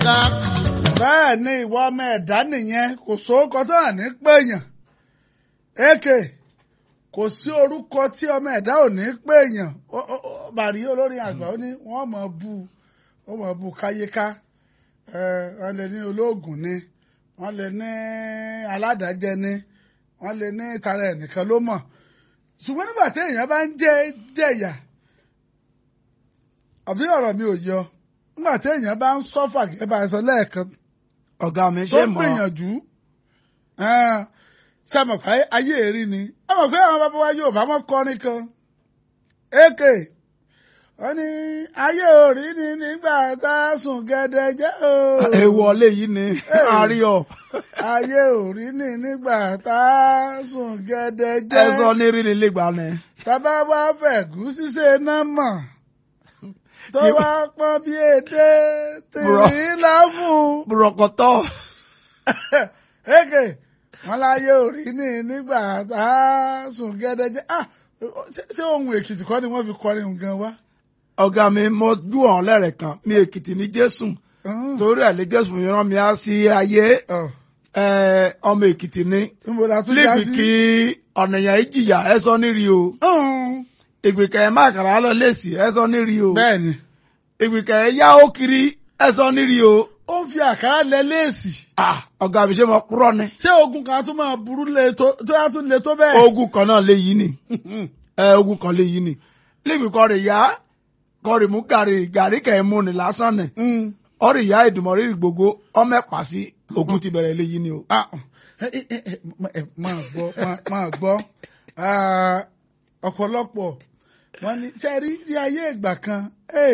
bẹ́ẹ̀ ni ìwọ ọmọ ẹ̀dá nìyẹn kò sóókọ tó hàn ní péyàn èkè kò sí orúkọ tí ọmọ ẹ̀dá ò ní péyàn bàrí olórin àgbà ó ní wọ́n mọ̀ bú wọ́n mọ̀ bú káyéká wọ́n lè ní olóògùn ni wọ́n lè ní aládàájẹ ni wọ́n lè ní tara ẹnìkan ló mọ̀ ṣùgbọ́n nígbà tí èèyàn bá ń jẹ́ jẹ̀yà àbí ọ̀rọ̀ mi ò yọ nígbà tí èèyàn bá ń sọ́fà gẹ́gẹ́ bá a sọ lẹ́ẹ̀kan ọ̀gá mi tó ṣe ń mọ̀ gbìyànjú sẹ́mọ̀ pé ayé èrí ni ẹ mọ̀ pé àwọn bàbá wa yóò bá wọn kọrin kan èkè wọ́n ní ayé òrí ni nígbà tá a sùn gẹ́dẹ́ jẹ́ o èèwọ̀ lè yí ni àríyọ̀ ayé òrí ni nígbà tá a sùn gẹ́dẹ́ ẹ jẹ́ sọ ní rí ni lẹ́gbàá ni. tábà wá fẹ̀gúsí ṣe náà mọ̀ tó Yóò- wá pọ́n bí èdè Bro. tìrí láfún. bùrọ̀kọ̀tọ̀ Eke wọn láyé òrí ní nígbà tá a sùn gẹ́dẹ́jẹ́ ah ṣé- ṣé ohun èkìtì kọ́ ni wọ́n fi kọrin òun gan wá. ọ̀gá mi mo jú ọ̀hún lẹ́rẹ̀ kan mi èkìtì ní jésù torí ẹ̀ lé jésù mi rán mi á sí ayé Ọ̀, ẹ, ọmọ èkìtì ní níbo la tún já líbi sí. kí ọ̀nìyàn ìjìyà ẹ sọ níri o Hùn, ìgbìkẹ̀ ẹ̀ má kàrà lọ lẹ́sì ẹ sọ níri o bẹ́ẹ̀ ni ìgbìkẹ̀ ẹ̀ yá ó kiri ẹ sọ níri o ó ń fi àkàrà lẹ léèsì Ah, ọ̀gá mi ṣe mọ kúrọ̀ ni ṣé ogun kan tún máa burú lé tó tó yá tún lé tó bẹ́ẹ̀. ogun kan náà lè yí ni ẹ ogun kan lè yí ni líbi kọ́ rè yá kọ́ rè mú gàrí gàrí kẹ̀ ẹ́ mú ni lásán ni Hmm, ọ̀rì ìyá ìdùmọ̀rí gbogbo ọmọ ẹ̀pà sí ogun ti bẹ̀rẹ̀ lè yí ni o. ah, ẹ, ẹ, ẹ, ẹ, ma- ẹ, máa gbọ́ máa- máa gbọ́ Ah, ọ̀pọ̀lọpọ̀ wọ́n ní ṣe rí ní ayé ìgbà kan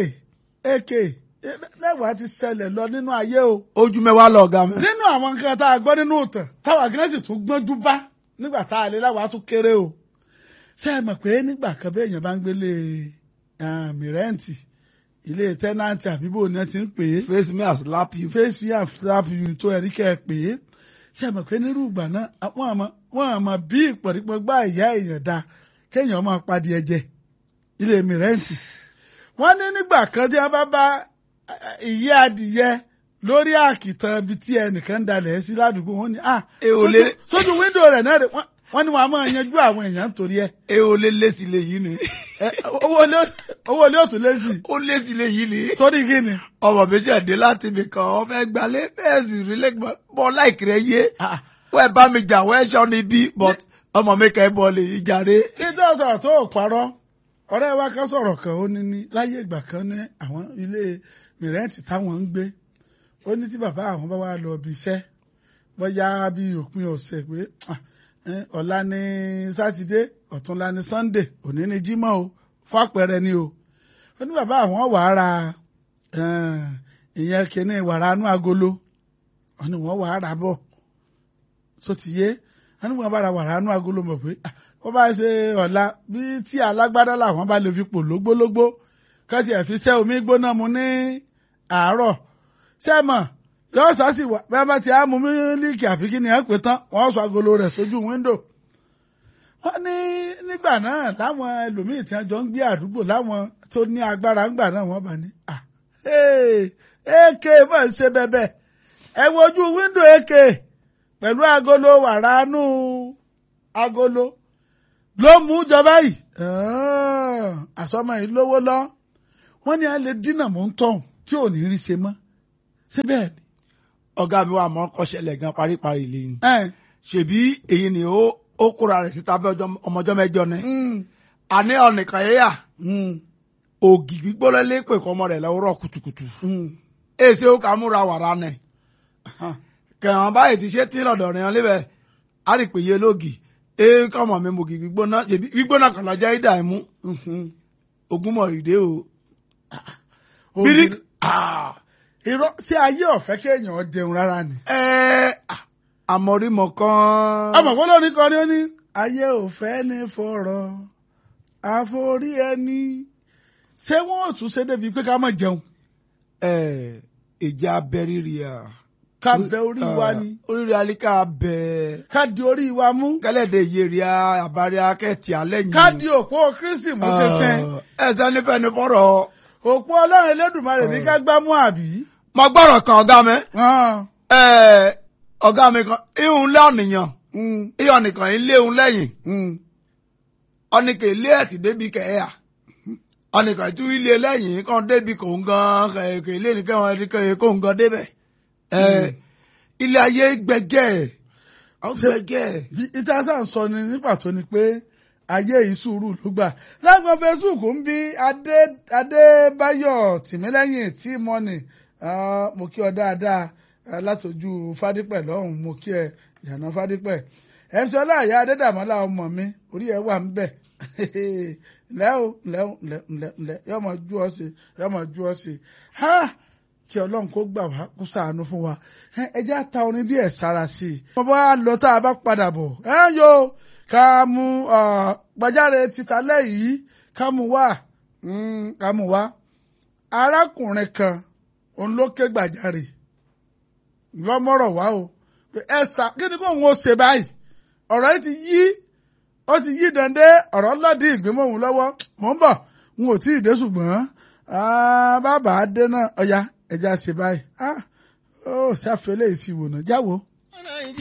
èké mẹ́wàá ti ṣẹlẹ̀ lọ nínú ayé o. ojú mẹ́wàá lọ ọ̀gá mi. nínú àwọn nǹkan tá a gbọ́ nínú ìtàn táwa gan sì tún gbọ́njú bá nígbà tá a lè láwa tún kéré o ṣé ẹ mọ̀ pé nígbà kan bí èèyàn bá ń gbélé ah, mìrẹ́ǹtì ilé tẹ́nàntì àbíbò ni wọ́n ti ń pè é face me as lap you. face me and slap you tó ẹ̀rí kẹ́ ẹ pè é ṣé ẹ mọ̀ pé nírú ìgbà náà wọ́n àmọ́ wọ́n àmọ́ bí ìpọ̀rípọ̀ gbá ìyá èèyàn dá kéèyàn máa padì ẹ̀jẹ̀ ilé mìrẹ́ǹtì wọ́n ní nígbà kan tí wọ́n bá bá eh, ìyá adìyẹ lórí àkìtàn ibi tí ẹnìkan dalẹ̀ sí ládùúgbò wọn ni ah E ò sójú- lè- sójú wíńdò rẹ̀ náà rè wọ́n- wọ́n ní wọn a máa yanjú àwọn èèyàn nítorí ẹ̀ e ò lè lé sí lè yí ni. Eh, owó ilé owó ilé òtún lé sí i ó lé sí lè yí ni. torí kí ni ọmọ méjì ẹ̀dẹ́ láti ibì kan wọ́n fẹ́ gbalẹ̀ bẹ́ẹ̀ sì rí lẹ́gbọ̀n bọ́ láìkì rẹ̀ yé. Ah, wọ́n ẹ̀ bá mi jà wọ́n ẹ̀ ṣọ́ ni bí but ọmọ mi kẹ́ bọ́ lè yí jàre. títí ọ̀sọ̀rọ̀ tó ò parọ́ ọ̀rẹ́ wa kan sọ̀rọ̀ kan ó ní ní láyé ìgbà kan ní àwọn ilé mìrẹ́ǹtì táwọn ń gbé ó ní tí bàbá àwọn bá wà lọ ibi iṣẹ́ bóyá bí òpin ọ̀sẹ̀ pé ah, eh, ọ̀la ní sátidé ọ̀túnla ní sannde òní ní jímọ̀ o fàpẹẹrẹ ni o ó ní bàbá àwọn wà á ra eh, ìyẹn kíní wàrà anú agolo wọ́n ní wọ́n wà á rà bọ̀ tó ti yé wọ́n ní wọ́n bá ra wàrà anú agolo mọ̀ pé ah, wọ́n bá ṣe ọ̀la bí tí alágbádá làwọn bá lè fi pò lógbólógbó kọ́tì ẹ̀ fi ṣẹ́ omi gbóná mu ní àárọ̀ sẹ́mọ̀ yóò sásì wá bí wọ́n bá ti á mu mílíkì àfi kí ni ẹ̀ pé tán wọ́n sọ agolo rẹ̀ sójú wíńdò. wọ́n ní nígbà náà láwọn ẹlòmíì tí wọ́n jọ ń gbé àdúgbò láwọn tó ní agbára ńgbà náà wọ́n bá ní. ah, hey, èké mọ̀ ń ṣe bẹ́bẹ́ ẹ wojú wíńdò èké pẹ̀lú agolo wàrà nù agolo ló mú jọba yìí àsọmọ yìí lówó lọ wọ́n ní a lè dínà mọ́ ń tọ̀hún tí ò ní rí ṣe mọ́ ṣé bẹ́ẹ̀ ni. ọ̀gá mi wà mọ́ kọ́ṣẹ́lẹ̀ gan paríparí lè yín. ẹ ṣèbí èyí ni ó ó kóra rẹ̀ síta bí ọjọ́- ọmọjọ́ mẹ́jọ ni. mm, àní ọ̀nìkan yẹ́yà mm, ògì gbígbóná lé pè kọ́ ọmọ rẹ̀ lọ́wọ́rọ̀ kùtùkùtù. mm. èsì ó kà á múra wàrà nẹ̀. kẹ̀hàn báyìí ti ṣe tí lọ́dọ̀ rẹ̀ hàn lébẹ̀ á rí pé yé lógì ee kọ́mọ mi mògì gbígbóná ṣèbí gbígbóná kan lọ́jọ́ ìdá ẹ̀mú Mhm. ogúnmọ̀ rìdé o. Ògì- bírí ah, irọ́ tí ayé ọ̀fẹ́ kéèyàn jẹun rárá ni. ẹ ah, àmọ̀rímọ̀ kan. ọmọ kó lórí kan ni ó ní. ayé òfẹ́ ní fọ̀rọ̀ àforí ẹni ṣé wọ́n ò tún ṣe débi pé ká má jẹun ẹ ìjà abẹ́rírì à. ká bẹ orí wa ni oríire alíkà bẹ ká di orí wa mú kẹlẹ́dẹ̀ yèrè àbárí akẹ́tì alẹ́ yìí. ká di òpó kristi mú ṣẹṣẹ ẹsẹ̀ nífẹ̀ẹ́ ní fọ́rọ̀ òpó ọlọ́run elédùnmarè ní ká gbámú àbí. mo gbọ́rọ̀ kan ọ̀gá mi hàn, ẹ̀, ọ̀gá mi kan ihun lé ọ̀nìyàn mm, ihun nìkan ilé ihun lẹ́yìn mm, ọ̀nìkè ilé ẹ̀tì débi kẹ̀ẹ́yà ọ̀nìkà tún ilé lẹ́yìn kan débi kò ń gan kẹ̀kẹ́ ilé nìkan wọn kẹ̀kẹ́ kò ń gan débẹ̀ ẹ̀, ilé ayé gbẹgẹ́ ọ gbẹgẹ́ bí ìtàsà ń sọ ni ní pàtó ni pé ayé ìṣúrù ló gbà lágbọn Facebook ń bí adé adébáyọ̀ tìmílẹ́yìn tí mọ́nì mo kí ọ dáadáa ah, látọjú fádípẹ̀ lọ́hùn mo kí ẹ ìyànà fádípẹ̀ mc ọláìyá adédàmọ́lá ọmọ mi orí ẹ wà ń bẹ̀ ǹlẹ́ o ǹlẹ́ o ǹlẹ́ ǹlẹ́ ǹlẹ́ yóò máa jú ọ sí yóò máa jú ọ sí ha kí ọlọ́run kó gbà wá kó ṣàánú fún wa ẹ ẹ jẹ́ á ta orin díẹ̀ sára sí i. mo bá lọ tá a bá padà bọ̀ ẹ ń yo ká mú ọ, gbàjáre títa lẹ́yìn ká mú wá mm, ká mú wá. arákùnrin kan òun ló ké gbàjáre lọ́mọ́rọ̀ wá o pé ẹ sà kí ni kò ń wo ṣe báyìí ọ̀rọ̀ yìí ti yí ó ti yí dande ọ̀rọ̀ lọ́dí ìgbìmọ̀ òun lọ́wọ́ mò ń bọ̀ n ò tí ì dé ṣùgbọ́n ah, bàbá dé náà ọ̀ya ẹja ṣe báyìí ah, ó ṣàfẹ́lẹ́ ìsìwò náà jáwọ́.